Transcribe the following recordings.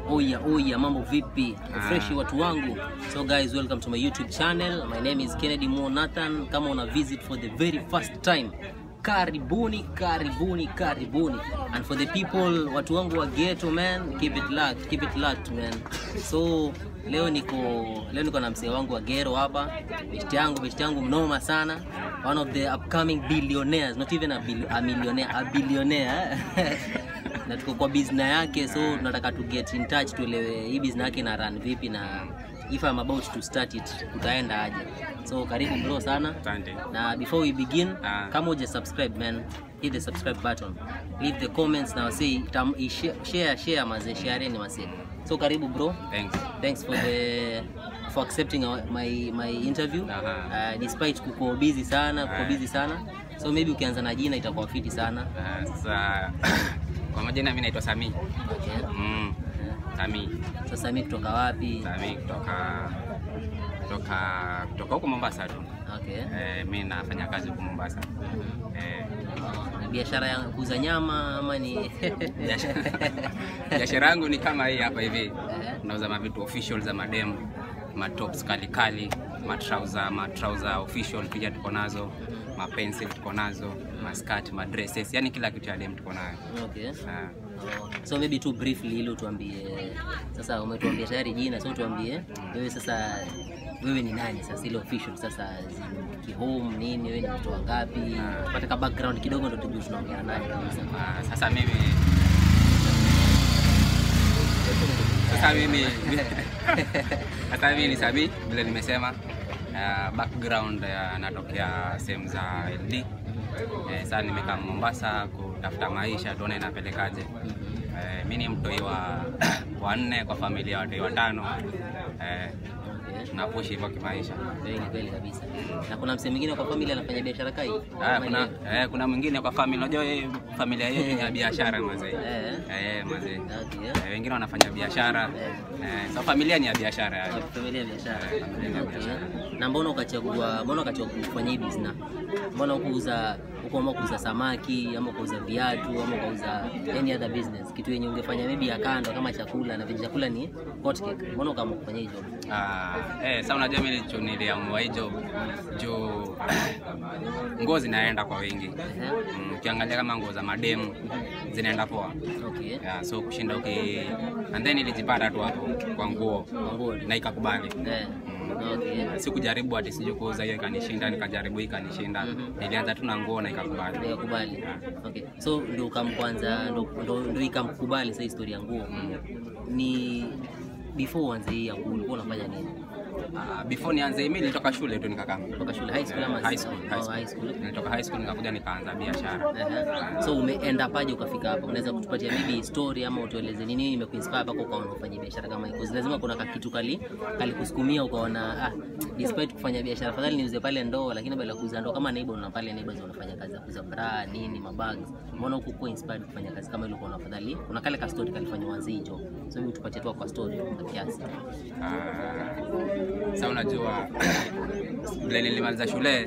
Oya oya, mambo vipi? Fresh watu wangu. So guys, welcome to my YouTube channel. My name is Kennedy Mo Nathan. Kama una visit for the very first time, karibuni karibuni karibuni. And for the people watu wangu wa ghetto man, keep it locked, keep it locked man. So leo niko leo niko na msee wangu wa ghetto hapa. Best yangu, best yangu mnoma sana. One of the upcoming billionaires, not even a, bill, a millionaire, a billionaire. na tuko kwa business yake so tunataka to get in touch tuelewe hii business yake na run vipi na if I'm about to start it tutaenda aje so karibu bro sana Asante. na before we begin Ah. kama uja subscribe man hit the subscribe button leave the comments na wasee tam- i- share share share mazee share ni wasee so karibu bro Thanks. thanks for the for accepting our, my my interview Aha. uh, despite kuko busy sana kuko Ah. busy sana so maybe ukianza na jina itakuwa fiti sana Uh, sasa kwa majina mimi naitwa Sami. okay Mm. Sami. sasa mi kutoka wapi Sami kutoka kutoka kutoka huko Mombasa tu. okay Eh, mimi nafanya kazi huko Mombasa. Eh, Ni biashara ya kuuza nyama ama ni biashara biashara yangu ni kama hii hapa hivi. Eh. Nauza mavitu official za madem, matops kali kali, matrauza matrauza official pia tuko nazo, mapencil tuko nazo, maskati, madresses, yani kila kitu ya dem tuko nayo. okay Ah. Oh, so maybe tu briefly ili utuambie sasa umetuambia tayari jina so tuambie wewe sasa wewe ni nani sasa ile official sasa zi- kihome nini wewe ni mtu wangapi tupate ka background kidogo ndo tujue tunaongea nani kabisa Ah, sasa mimi sasa mimi sasa mimi ni Sabi vile nimesema uh, background uh, natokea sehemu za LD eh, sasa nimekaa Mombasa kutafuta maisha tuone inapelekaje eh, mi ni mtoi wa wanne kwa familia ya watoi watano eh, Okay. tunapushi hivyo kimaisha Kweli kweli kabisa na kuna msee mwingine kwa familia anafanya biashara kai Ah, kuna, eh, kuna mwingine kwa familia unajua eh, familia yetu ni ya biashara mazee eh eh, mazee okay Eh, wengine wanafanya biashara eh, so familia ni ya biashara yani. familia ya biashara Eh, familia ya Okay. biashara. na mbona ukachagua mbona ukachagua kufanya hii business mbona ukuuza uko ama kuuza samaki ama kuuza viatu ama kuuza any other business kitu yenye ungefanya maybe ya kando kama chakula na vile chakula ni hot cake mbona ukaamua kufanya hizo Ah, eh, sasa unajua mimi nilicho- niliamua hiyo juu nguo zinaenda kwa wingi Ehe. Mm, ukiangalia kama nguo za mademu zinaenda poa okay yeah, so kushinda uki and then ilijipata tu hapo kwa nguo Manguo. na ikakubali eh okay sikujaribu ati sijui kuuza hiyo ikanishinda nikajaribu hii ikanishinda nilianza tu na nguo na ikakubali nikakubali okay so ndio ukamkwanza ndo ndo, ndo ikamkubali sasa historia ya nguo ni before uanze hii ya nguo ulikuwa unafanya nini Ah, before nianze mimi nilitoka shule tu nikakaa kutoka shule high school ama high school, high Oh, school. high school nilitoka high school nikakuja nikaanza biashara Aha. so umeenda paje ukafika hapa unaweza kutupatia maybe story ama utueleze ni nini imekuinspire mpaka ukaona ufanye biashara kama hii Because lazima kuna kakitu kali kalikusukumia ukaona ah, despite kufanya biashara afadhali niuze pale ndoo lakini badala ya kuuza ndoo kama neighbor una pale neighbors unafanya kazi ya kuuza bra nini mabags mbona huku kuwa inspired kufanya kazi kama ile ukaona afadhali kuna kale ka story kalifanya uanze hicho so hebu tupatie tu kwa story kwa kiasi Ah, sa unajua vile nilimaliza shule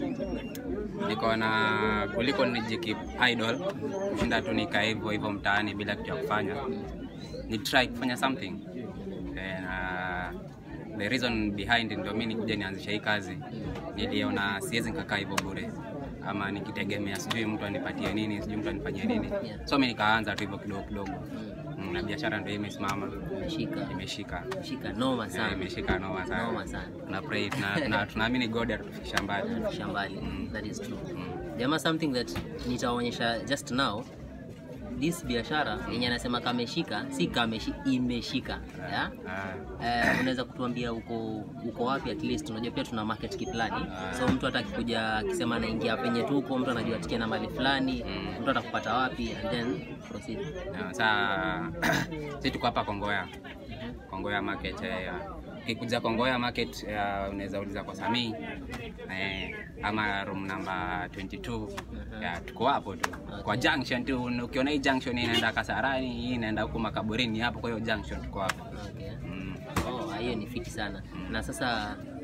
nikaona kuliko nijikip idol kushinda tu nikaa hivyo hivyo mtaani bila kitu ya kufanya ni try kufanya something Eh, na the reason behind ndio mi nikuja nianzisha hii kazi niliona siwezi nikakaa hivyo bure ama nikitegemea sijui mtu anipatie nini sijui mtu anifanyie nini so mi nikaanza tu hivyo kidogo kidogo Mm, na biashara ndio imesimama shika imeshika shika noma Yeah, sana imeshika noma sana. noma sana Tuna pray tuna- tuna- tunaamini God atatufikisha mbali. shambali Mm. that is true Mm. jamaa something that nitaonyesha just now this biashara yenye anasema kameshika si kameshi imeshika yeah? Ah, Eh, unaweza kutuambia uko uko wapi at least unajua pia tuna market kiplani so mtu hata akikuja akisema anaingia penye tuko mtu anajua tikia na mali fulani Mm. mtu atakupata wapi and then proceed yeah, saa si tuko hapa Kongoya. Kongoya market eh, ukikuja Kongoya market eh, unaweza uliza kwa Samii eh, ama room number 22 yeah, tuko hapo tu kwa junction tu ukiona hii junction inaenda Kasarani hii inaenda huko makaburini hapo kwa hiyo junction tuko hapo okay. mm. Oh, hiyo ni fiti sana na sasa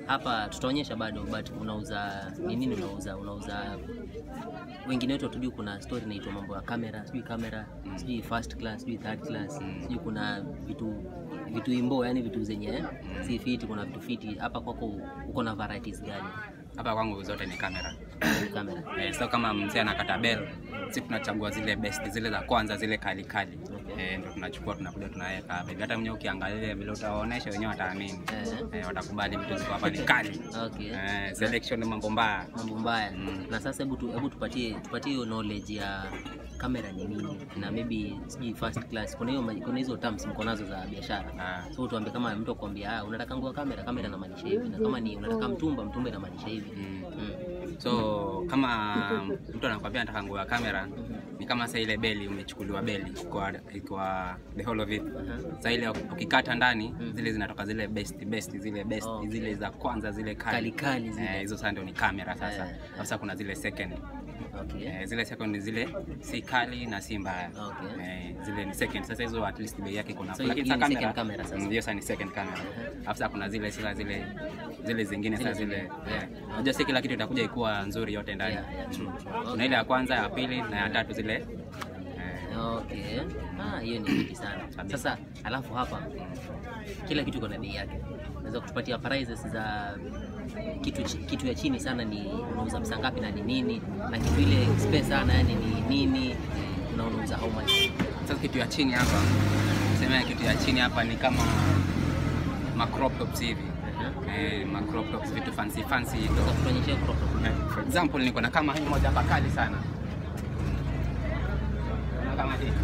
hapa tutaonyesha bado but unauza ni nini unauza unauza wengine wetu hatujui kuna story inaitwa mambo ya kamera sijui kamera sijui first class sijui third class sijui kuna vitu vitu imbo yani vitu zenye si fiti kuna vitu fiti hapa kwako uko na varieties gani Hapa kwangu zote ni kamera. kamera Eh, so kama mzee anakata bell, si tunachagua zile best, zile za kwanza, zile kali kali. Eh, ndo tunachukua tunakuja tunaweka hapa. hivi. Hata mwenyewe ukiangalia vile utawaonesha wenyewe wataamini. eh, Eh, watakubali vitu ziko hapa ni kali. okay Eh, selection ni mambo mbaya. mambo mbaya Mm. na sasa hebu tu, hebu tupatie tupatie hiyo knowledge ya kamera ni nini na maybe sijui first class kuna hiyo ma- kuna hizo terms mko nazo za biashara Ah. so tuambie kama mtu akwambia ah, unataka nguo ya kamera kamera inamaanisha hivi na kama ni unataka mtumba mtumba inamaanisha hivi Mm. mm. So kama mtu anakwambia anataka nguo ya kamera ni kama sasa ile beli umechukuliwa beli kwa kwa the whole of it. Aha. Sasa ile ukikata ndani zile zinatoka zile best best zile best Okay. zile za kwanza zile kali Kali kali zile. Eh, hizo sasa ndio ni kamera sasa. Eh. Sasa kuna zile second. okay Eh, zile second ni zile si kali na si mbaya. Okay. Eh, zile ni second. Sasa hizo at least bei yake kuna. So, Lakini hiyo sasa ni second camera sasa. Mm, Hiyo sasa ni second camera. Alafu sasa kuna zile sila zile zile zingine sasa Zile zile. zingine. eh, Unajua si kila kitu itakuja ikuwa nzuri yote ndani. Yeah, yeah, true, true. Kuna ile ya kwanza, ya pili na ya tatu zile. Eh, Okay. Ah, hiyo ni fiti sana. Kabisa. Sasa alafu hapa kila kitu kuna bei yake. Unaweza kutupatia prices za kitu chi- kitu ya chini sana ni unauza pesa ngapi na ni nini na kitu ile space sana yani ni nini na unauza how much. Sasa kitu ya chini hapa. Sema kitu ya chini hapa ni kama ma crop tops hivi. Eh, ma crop tops vitu fancy fancy hizo. Sasa tuonyeshe crop top. Eh, For example niko na kama hii moja hapa kali sana. Unaona kama hii.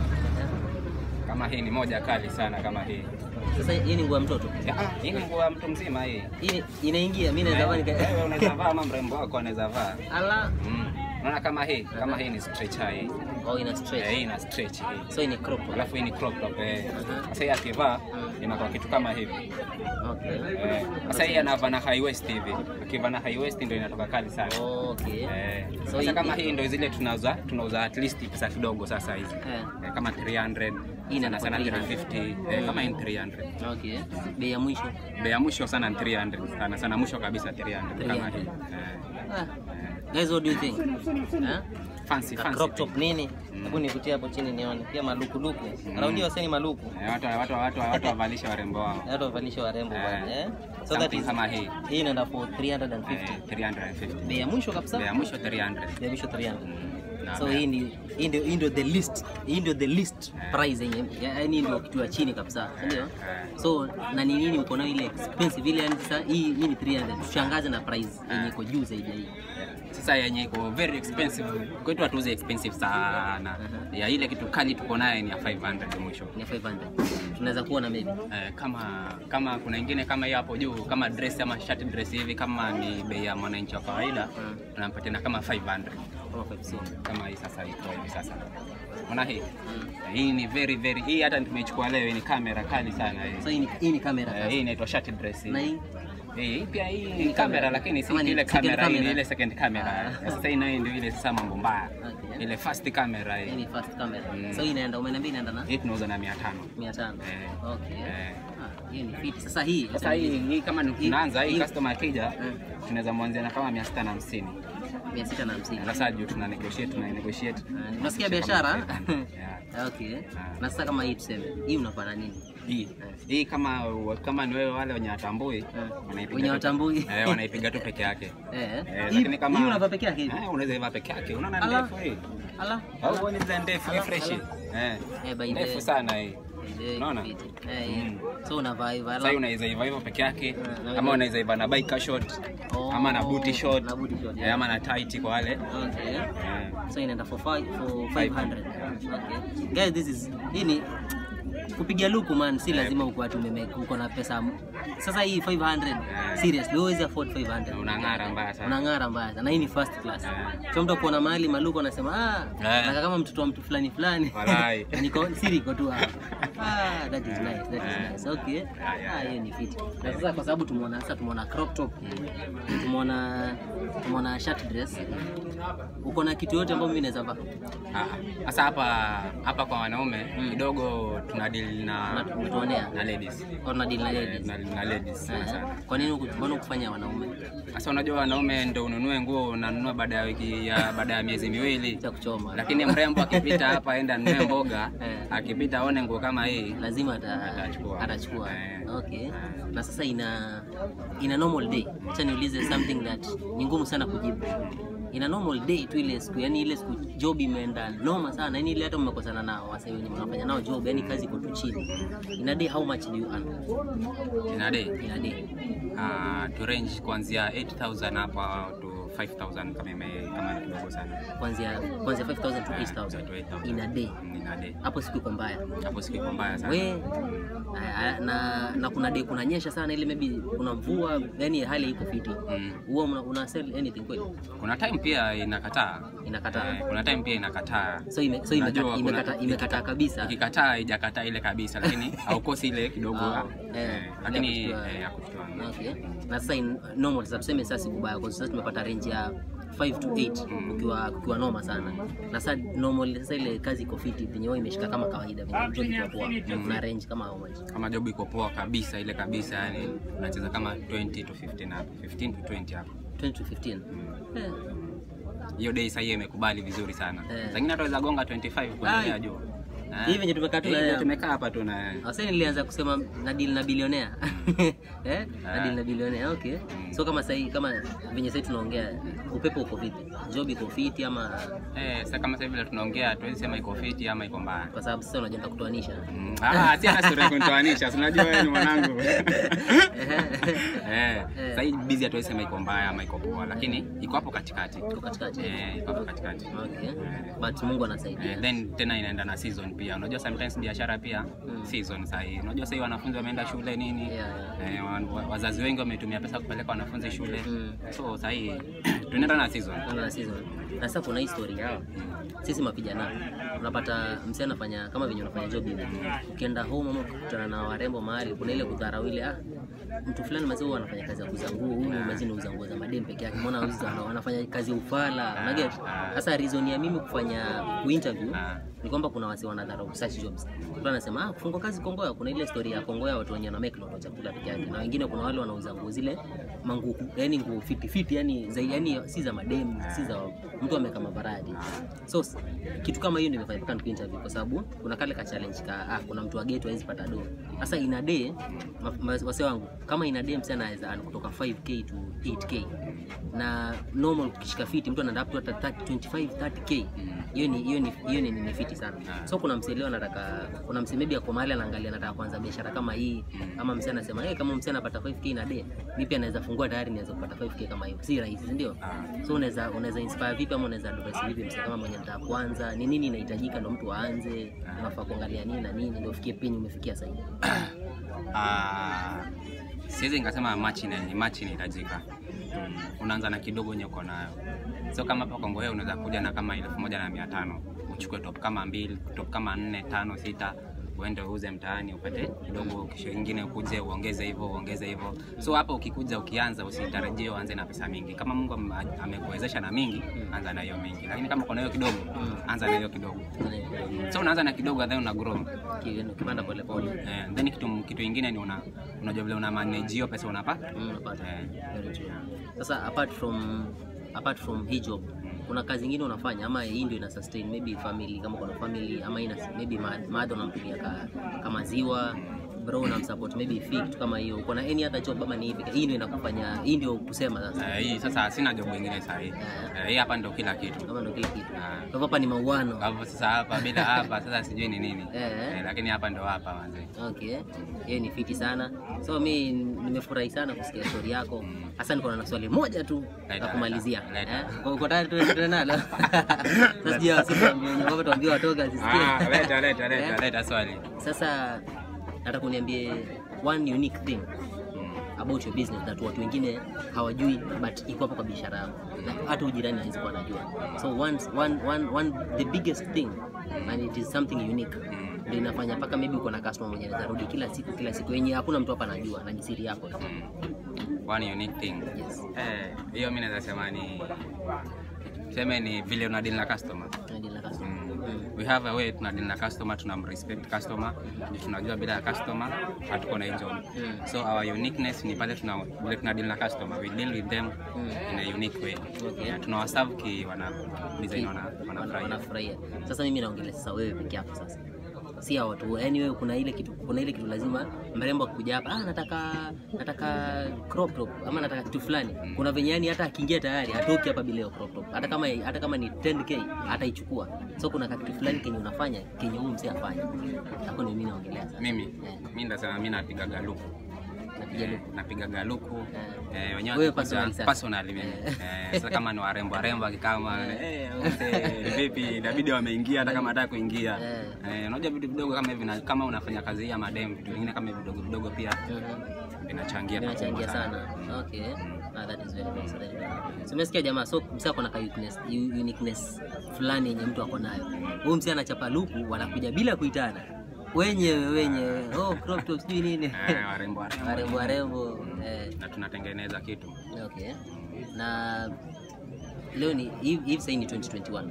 Kama hii ni moja kali sana kama hii. Sasa hii ni nguo ya mtoto. Ya, ah, Hii ni nguo ya mtu mzima hii. Hii inaingia mimi naweza vaa nika Wewe unaweza vaa ama mrembo wako anaweza vaa. ala Mm. Unaona kama hii, kama hii ni stretcher hii. au ina Eh, stretch. hii ina stretch hii. So hii ni crop top. Alafu hii ni crop top eh. Aha. Sasa hii akivaa Mm. inakuwa kitu kama hivi. Okay. Eh, Sasa hii anavaa na high waist hivi. Akivaa na high waist ndio inatoka kali sana. Okay. Eh, So sasa hii- kama hii ndio zile tunauza tunauza at least pesa kidogo sasa hizi. Eh. Eh, kama 300 Hii sana sana inakuwa 350 eh, kama hii ni 300. Okay. Bei ya mwisho. Bei ya mwisho sana ni 300 sana sana mwisho kabisa 300 kama 300. hii. Eh, Ah. Guys, what do you think? Eh? fancy Ka fancy. crop top thing. nini? Hebu nikutie hapo chini nione. Pia maluku luku. Raundi waseni maluku. Eh, watu watu watu watu wavalisha warembo wao. Watu wavalisha warembo Eh. bwana, eh? So that Something is kama hii. hii inaenda for 350. Eh, 350. Bei ya mwisho kabisa? Bei ya mwisho 300. Bei ya mwisho 300. Na So bei- hii ni hii ndio hii ndio the list. Hii ndio the list price yenye yaani ndio kitu ya chini kabisa, si ndio? Eh. So na ni nini uko nayo ile expensive ile yani sasa hii hii ni 300. Tushangaze na price yenye iko juu zaidi ya hii. Sasa yenye iko very expensive kwetu hatuuzi expensive sana. Ya ile kitu kali tuko naye ni ya 500 mwisho. Ni 500. Tunaweza kuona maybe. Eh, kama kama kuna ingine kama hiyo hapo juu kama dress ama shirt dress hivi kama ni bei ya mwananchi wa kawaida Mm. tunampatia na kama 500 Kama 500. kama hii sasa iko hivi sasa. Unaona hii? Mm. Eh, Hii ni very very hii hata tumeichukua leo hii ni kamera kali sana hii. So hii ni hii ni kamera Eh, sasa. hii inaitwa shirt dress hii. Na hii Hii pia hii ni ni kamera. kamera lakini si Ama ni ile second kamera, hii ni camera. ile second camera. Ah. Sasa hii nayo ndio ile sasa mambo mbaya. Okay. Ile first camera hii hii. ni first camera. Mm. So hii inaenda umeniambia inaenda na Hii tunauza na 500. 500. Eh. Okay. Eh. Ah, hiyo ni fit. Sasa hii Sasa hii hii kama ni tunaanza hii hii- customer akija Mm. tunaweza mwanzia na kama 650. 650. Sasa juu tuna negotiate tuna negotiate. Ah, Unasikia biashara? Yeah. Okay. Ah. Na sasa kama hii tuseme, hii unafanya nini? Hii hii kama kama ni wewe wale wenye watambui wanaipiga Wenye tu- watambui. Eh, wanaipiga tu peke yake. Eh. Eh, Hii lakini kama hii unavaa peke yake hivi. Eh, unaweza iva peke yake. Unaona Ala. ndefu hii? Ala. Au uone zile ndefu hii Ala, fresh. ala. Eh. Eh, by the- Ndefu sana hii. Eh, Unaona? fit. Eh, hii. Mm. So unavaa hivyo. Sasa hii unaweza iva hivyo peke yake na ama unaweza iva na biker short Oh, ama na booty short na booty short, eh, yeah. ama na tight kwa wale. Okay. Eh. So inaenda for five, for 500. Okay. Guys, this is hii ni kupiga luku man, si lazima uko ati umeme- uko na pesa. Sasa hii 500 seriously, huwezi afford 500. Unang'ara mbaya sana. Unang'ara mbaya sana. Na hii ni first class. Eh. So mtu akuona mahali maluku anasema ah, Eh. nataka kama mtoto wa mtu fulani fulani. Walai. Na niko siri iko tu hapa. Ah, that is nice. That is Eh. nice. Okay. yeah, Ah, hiyo ni fit. Na sasa kwa sababu tumeona sasa tumeona crop top. Tumeona tumeona shirt dress. Uko na kitu yote ambayo mimi naweza vaa. Ah, Sasa hapa hapa kwa wanaume kidogo tuna deal deal na Una- unatuonea na ladies au una deal na Eh, ladies na, na ladies sana Eh, sana. kwa nini huku- mbona ukufanya wanaume Sasa unajua wanaume ndo ununue nguo unanunua baada ya wiki ya baada ya miezi miwili, cha kuchoma lakini mrembo akipita hapa aenda nunue mboga, Eh. akipita aone nguo kama hii lazima ata- Atachukua. atachukua Eh. okay na sasa ina ina normal day acha niulize something that ni ngumu sana kujibu ina normal day tu ile siku yani ile siku job imeenda noma sana yani ile hata mmekosana nao wasa wenye mnafanya nao job yani kazi iko tu chini ina day how much do you earn ina day in a day uh, to range kuanzia 8000 hapa to 5000 kama ime kama ni kidogo sana. kuanzia kuanzia 5000 to To 8000 8,000. in a day Ina day. hapo siku iko mbaya Hapo siku iko mbaya sana. we aya, na na kuna day kunanyesha sana ile maybe kuna mvua yani hali iko fiti Mm. huwa una, una sell anything kweli Kuna time pia inakataa. inakataa Eh, kuna time pia inakataa. so ime, so imekata, Unajua kuna- imekata, imekata kabisa Ikikataa haijakataa ile kabisa, lakini haukosi ile kidogo. Ah, eh, eh, lakini ile ya kushtua. eh, ya kushtua. okay. na sasa in normal sasa tuseme sasa si kubaya kwa sababu tumepata range ya 5 to 8 Mm. ukiwa ukiwa noma sana na sasa normal sasa ile kazi iko fiti penye wewe imeshika kama kawaida venye job iko poa na range kama how much kama job iko poa kabisa ile kabisa yani unacheza kama 20 to 15 hapo 15 to 20 hapo 20 to 15 eh. hiyo day sasa hiyo imekubali vizuri sana Eh. zingine hata waweza gonga 25 kuendelea Ai. juu Hivi venye tumekaa tu na- Hivi tumekaa hapa tu na Sasa nilianza kusema na deal na bilionea eh? na Ah. deal na bilionea okay. So kama sahii kama venye sahii tunaongea, upepo uko vipi? Job iko fiti ama eh sasa kama sasa vile tunaongea tuwezi sema iko fiti ama iko mbaya kwa sababu sasa unajenda kutoanisha Mm, ah si hata sura kunitoanisha si unajua wewe ni mwanangu eh sasa hii busy hatuwezi sema iko mbaya ama iko poa lakini iko hapo katikati Uko katikati. eh iko hapo katikati Okay. Eh. But Mungu anasaidia. Eh, then tena inaenda na season pia unajua sometimes biashara pia Mm. season sahii unajua sahii wanafunzi wameenda shule nini Yeah, yeah. eh, wa- wa- wazazi wengi wametumia pesa kupeleka wanafunzi shule Mm. so sahii tunaenda na season Mungu na season. Na sasa kuna history yao. Sisi mavijana unapata msee anafanya kama venye unafanya job hivi. Ukienda home ama ukikutana na warembo mahali kuna ile kudharau ile ah mtu fulani mazee huwa anafanya kazi ya kuuza nguo, huyu mazee anauza nguo za madem peke yake. Mbona auza anafanya kazi ya ufala? Unaget? Sasa reason ya mimi kufanya interview Ah. ni kwamba kuna wasi wanadharau such jobs. Mtu anasema ah, kufungua kazi Kongoya, kuna ile story ya Kongoya watu wenye wana make lot wa chakula peke yake, na wengine kuna wale wanauza nguo zile manguo, yani nguo fiti fiti, yani za yani si za madem, si za mtu ameka mavaradi. So s- kitu kama hiyo ndio imefanya mpaka niku interview, kwa sababu kuna kale ka challenge ka ah, kuna mtu wa ghetto hawezi pata do. Sasa ina day ma- ma- wase wangu kama ina day msana anaweza earn kutoka 5k to 8k na normal ukishika fiti mtu anaenda up to hata 30, 25 30k hiyo ni hiyo ni hiyo ni, ni fiti sana so kuna msee leo anataka kuna msee maybe ako mahali anaangalia anataka kuanza biashara kama hii ama msee anasema hey, kama msee anapata 5k na day mimi pia naweza fungua tayari naweza kupata 5k kama hiyo si rahisi si ndio so unaweza unaweza inspire vipi ama unaweza advise vipi msee kama mwenye anataka kuanza ni nini inahitajika ndo mtu aanze unafaa kuangalia nini na nini ndio ufikie penye umefikia sasa hivi Ah, siwezi nikasema match ina match inahitajika Mm, unaanza na kidogo yenye uko nayo so kama hapa Kongo wewe unaweza kuja na kama elfu moja na mia tano uchukue top kama mbili top kama nne tano sita uende uuze mtaani upate kidogo, kisho ingine ukuje uongeze hivyo uongeze hivyo. So hapa ukikuja ukianza, usitarajie uanze na pesa mingi. Kama Mungu am- amekuwezesha na mingi, anza na hiyo mingi, lakini kama uko na hiyo kidogo, anza na hiyo kidogo. So unaanza na kidogo, then una grow Ki- ukipanda pole pole Eh, then kitu kitu ingine ni una unajua vile una manage hiyo pesa unapata. Mm, unapata. Eh. Very true. Sasa apart from apart from hii job kuna kazi ingine unafanya ama hii ndio ina sustain maybe family kama kuna family ama ina maybe ma- mother unamtumia ka, kama ziwa bro unamsupport maybe fee kitu kama hiyo uko na any other job ama ni hivi hii ndio inakufanya hii ndio kusema sasa Eh, hii sasa sina job ingine sasa hii. Eh. Eh, hii hapa ndio kila kitu. kama ndio kila kitu Ah. kwa hivyo hapa ni mauano Kwa hivyo sasa hapa bila hapa sasa sijui ni nini. Eh. Eh, lakini hapa ndio hapa manze. Okay, hiyo ni fiti sana. So mi nimefurahi sana kusikia story yako. Hasa niko na swali moja tu la Leta, kumalizia. leta, leta. Eh, uko tayari tuende tuende nalo? Sasa sijui wasema tuambie watoka Ah, sisikie. leta leta leta Eh, leta swali. Sasa nataka uniambie one unique thing Mm. about your business that watu wengine hawajui but iko hapo kwa biashara yako. Na hata ujirani hawezi kuwa anajua. So one, one, one, one, the biggest thing and it is something unique Mm. ndio inafanya mpaka maybe uko na customer mwenye anaweza rudi kila siku kila siku yenye hakuna mtu hapa anajua na ni siri yako. Mm. One unique thing. Yes. Eh, hiyo mimi naweza sema ni tuseme ni vile una deal na customer. Na deal na customer. Mm. Mm. we have a way tunadili na customer tunamrespect customer ndio tunajua bila ya customer hatuko na hii job Mm. so our uniqueness ni pale tuna vile tunadili na customer we deal with them Mm. in a unique way Okay. yeah, tunawaserve ki wana design wana Wana- wanafurahia wanafurahia sasa mimi naongelea sasa wewe peke yako sasa si hao watu yani wewe kuna ile kitu kuna ile kitu lazima mrembo akikuja hapa ah nataka nataka crop top ama nataka kitu fulani kuna venye yani hata akiingia tayari hatoki hapa bila hiyo crop top hata kama hata kama ni 10k ataichukua so kuna kitu fulani kenye unafanya kenye huyu mzee afanye hapo ndio mimi naongelea sasa mimi Eh. mi ndasema mi napiga galuku napiga Eh, luku napiga galuku Eh. eh, wenyewe Wewe wakikuja- personally sasa? personally mimi Eh. eh, sasa kama ni warembo warembo akikama eh, mzee, vipi inabidi wameingia hata kama hataka kuingia Eh. eh, unajua vitu vidogo kama hivi na- kama unafanya kazi hii ya madem vitu vingine kama hivi vidogo vidogo pia Mhm. vinachangia vinachangia pakubwa sana okay ah, that is very nice, very nice. So, umesikia jamaa so msee ako na ka uniqueness, u- uniqueness fulani yenye mtu ako nayo huyu msee anachapa luku wanakuja bila kuitana wenyewe wenyewe oh crop top sijui nini Eh, warembo warembo warembo warembo eh, na tunatengeneza kitu okay na leo ni hivi hivi sasa ni 2021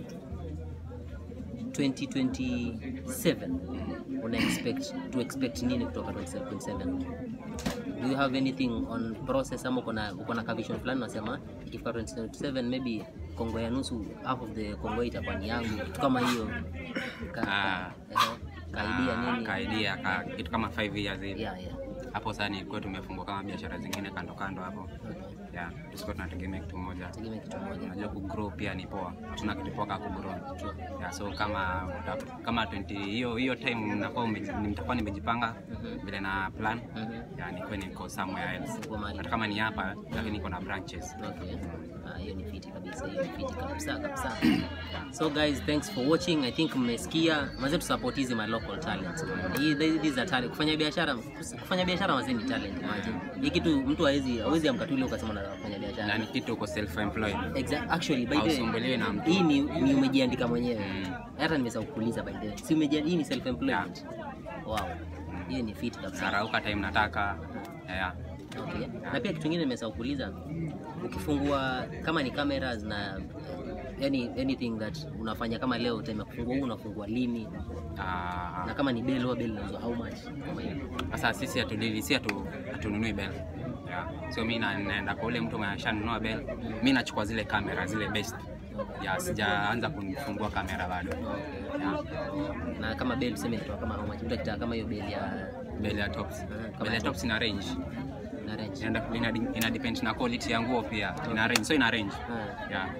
2027 una expect to expect nini kutoka 2027 do you have anything on process ama uko na uko na ka vision fulani unasema ikifika 2027 maybe kongo ya nusu half of the kongo itakuwa ni yangu kitu kama hiyo ka, ka, Ah. ehe, ka idea Ah, nini ka idea ka kitu kama 5 years hivi yeah yeah hapo sasa ni kwetu tumefungua kama biashara zingine kando kando hapo okay yeah tusikuwa tunategemea kitu moja tegemea kitu moja unajua kugrow pia ni poa tuna kitu poa ka kugrow True. yeah, so kama uta- kama 20 hiyo hiyo time mnakuwa ume- nitakuwa nimejipanga Mhm. vile na plan Mhm. yeah, nikuwe niko somewhere else Uko mahali. hata kama ni hapa lakini niko na branches Okay. Ah, hiyo ni fiti kabisa, hiyo ni fiti kabisa kabisa. So guys, thanks for watching. I think mmesikia mazee tu support hizi my local talents. Hii these are talent. Kufanya biashara, kufanya biashara mazee ni talent imagine. Hii kitu mtu hawezi hawezi amka tu leo ukasema nataka kufanya na biashara. ni kitu uko self employed Exact, actually by the way, Hausumbuliwi na mtu. hii ni, ni umejiandika mwenyewe. Mm. Hata nimesahau kuuliza by the way. Si umejiandika hii ni self employment. Wow. Hiyo ni fiti kabisa. narauka time nataka yeah. Okay. Na pia kitu kingine nimesahau kuuliza, ukifungua kama ni cameras na yani anything that unafanya kama leo time ya kufungua huu unafungua lini, Ah, na kama ni bell huwa bell inauzwa how much kama hiyo. Sasa sisi hatudili, si hatu hatununui bell. Yeah. So mi na- naenda kwa ule mtu mwenye ashanunua bell, mi nachukua zile kamera zile best. Yeah, sijaanza kunifungua kamera bado. Yeah. Na kama bell tuseme inatoa kama how much, mtu akitaka kama hiyo bell ya Bell ya tops. kama Bell ya top. tops ina range. na range. Ina, ina, ina depend na quality ya nguo pia. Ina range. So ina range. Ah. Yeah.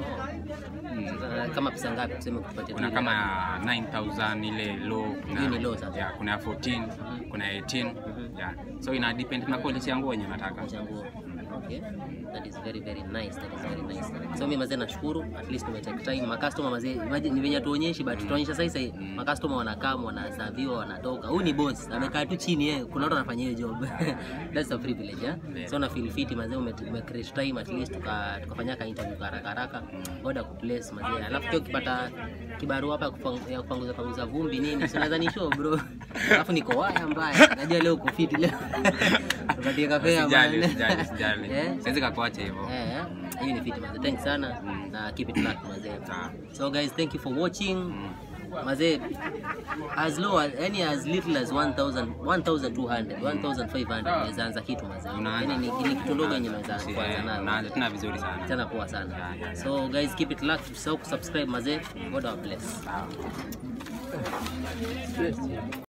Mm. Sasa kama pesa ngapi tuseme kutupatia Kuna tu kama ya 9000 ile low, kuna Hiyo ni low sasa. Yeah, kuna ya 14, kuna ya 18. Yeah. So ina depend na quality ya nguo yenye nataka. cha nguo. Okay. That is very very nice. That is very nice. So mimi mazee nashukuru at least tume take time. Ma customer mazee imagine ni venye tuonyeshi but tutaonyesha sasa hivi ma customer wanakaa wanasaviwa wanatoka. Huyu ni boss amekaa tu chini yeye kuna watu wanafanya hiyo job. That's a privilege eh. Yeah. So na feel fit mazee ume, ume create time at least tuka tukafanya ka interview kwa haraka haraka. Order ku place mazee. Alafu pia ukipata kibarua hapa ya kupang- ya kupanguza panguza vumbi nini si unaweza ni show bro. Alafu niko waya mbaya. Najua leo uko fit leo. Tupatie kafe Sijali, man. sijali, sijali. Eh? Siwezi kakuacha hivyo. Eh, hiyo ni fiti mazee. Thanks sana na keep it luck mazee. Sawa. So guys, thank you for watching. Mm. Mazee as low as any as little as 1000 1200 1500 unaweza anza kitu mazee. Unaanza. Yaani ni, ni kitu ndogo yenye unaweza Si- kuanza eh, nayo. unaanza tena vizuri sana. Tena poa sana. Yeah, yeah, yeah. So guys, keep it luck. Usisahau kusubscribe mazee. God bless. Sawa.